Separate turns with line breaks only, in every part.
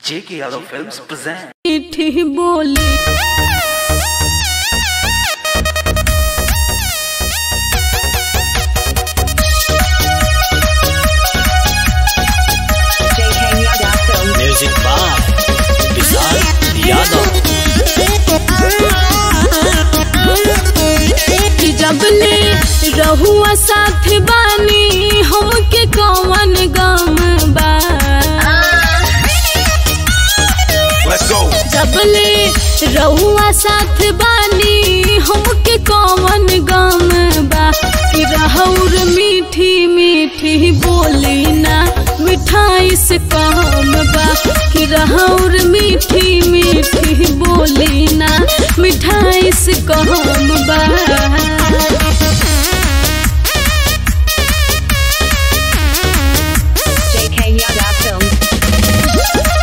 J.K. Yadav Films present.
मीठी बोली
JK Yada Film.
म्यूजिक बार विशाल यादव
कि जबले रहुआ साथ बानी हमके कौन गम बा
Let's go.
जबले रहुआ साथ बानी हमके कौन गम बा कि रहौर मीठी मीठी बोली ना मिठाई से कम बा कि रहौर मीठी मीठी बोली ना मिठाई से कम बा
JK Yada Film.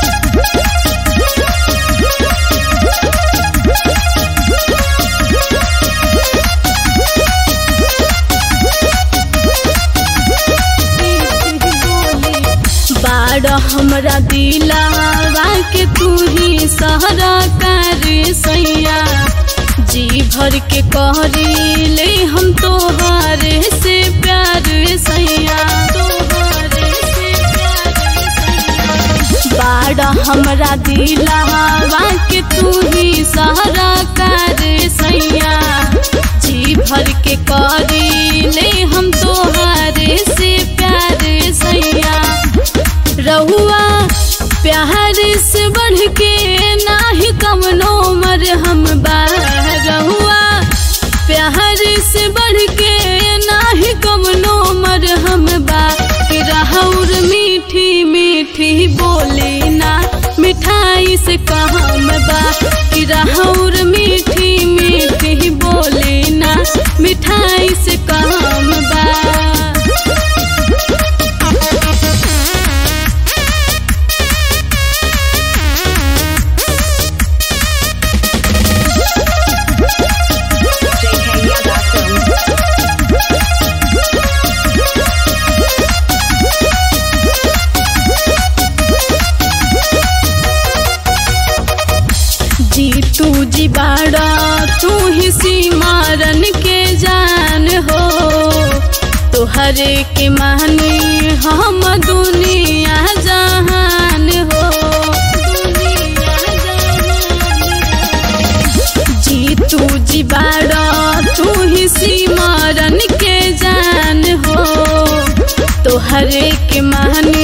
बाड़ हमरा दिलावा के तू ही सहरा कर सैया जी भर के कहरी ले हम तोहारे से प्यार सैया तोहारे से प्यार सैया बाड़ हमरा दिलावा के तू ही सहरा कर सैया जी भर के करी ले हम तोहारे से प्यार सैया रहुआ प्यार से बढ़ के नाही कमनो मर हम बा रहुआ प्यार से बढ़ के नाही कमनो मर हम बा कि रहौर मीठी मीठी बोली ना मिठाई से कहम बा कि रहौर मीठी मीठी बोली ना मिठाई से कहम बा
JK Yada Film.
जी तू जी बाड़ा तू ही सीमारन के जान हो तोहरे के मानी हम दुनिया जहान हो दुनिया जहान। जी तू जी बाड़ा तू ही सीमारन के जान हो तोहरे के मानी